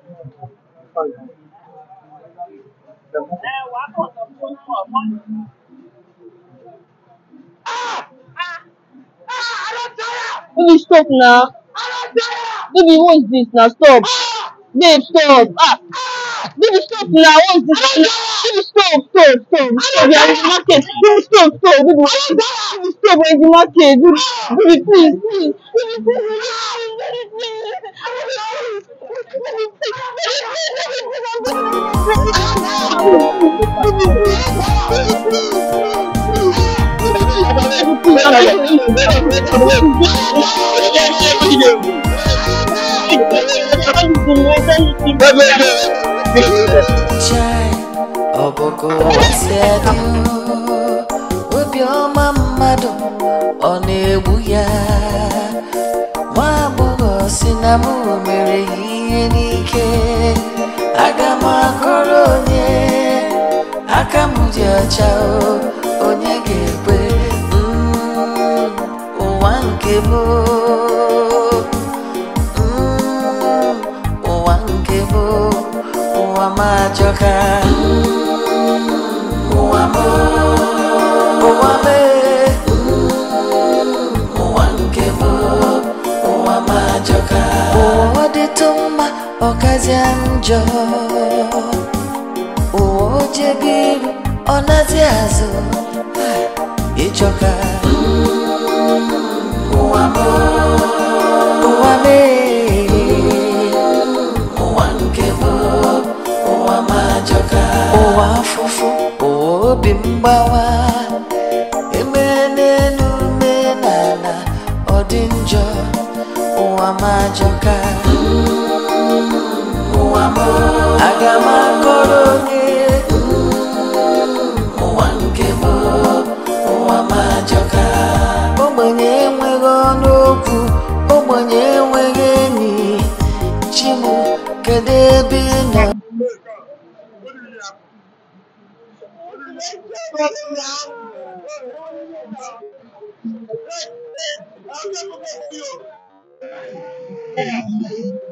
Baby, stop now. Baby, what is this now? Stop. Babe, stop. Ah. Baby, stop now. What is this? now? Baby, stop, stop, stop. Stop. We are in the market. Baby, stop, stop. Baby, baby stop. We're in the market. Baby, baby please, please. Baby, please. Baby, please. Baby, Chai, ọbụgo si adị obiọma mmadụ ọ na-egbu ya nwa agbọghọ si na mụ mere ya ihe n'ike aga m akọrọ onye aka m dị ọcha o onye ga-ekwe Mm, ụwa nke m o. Mm, ụwa nke m o. ụwa m ajọka Mm, ụwa m o. ụwa m e. Mm, ụwa nke m o. ụwa m ajọka ụwa ọ dịtụ mma ọkazịa njọ ụwa o jebe iru ọ nazi azụ ịchọka ụwa m o. ụwa m e. ụwa nke m o. ụwa m ajọka ụwa afụfụ ụwa obi mgbawa emere n'elu mee n'ala ọ dị njọ ụwa m ajọka ụwa m o. aga m akọrọ onye ụwa nke m o. ụwa m ajọka ogbenye enweghị ọnụ okwu ogbenye enweghị enyi chim kedu ebe ị nọ Thank you.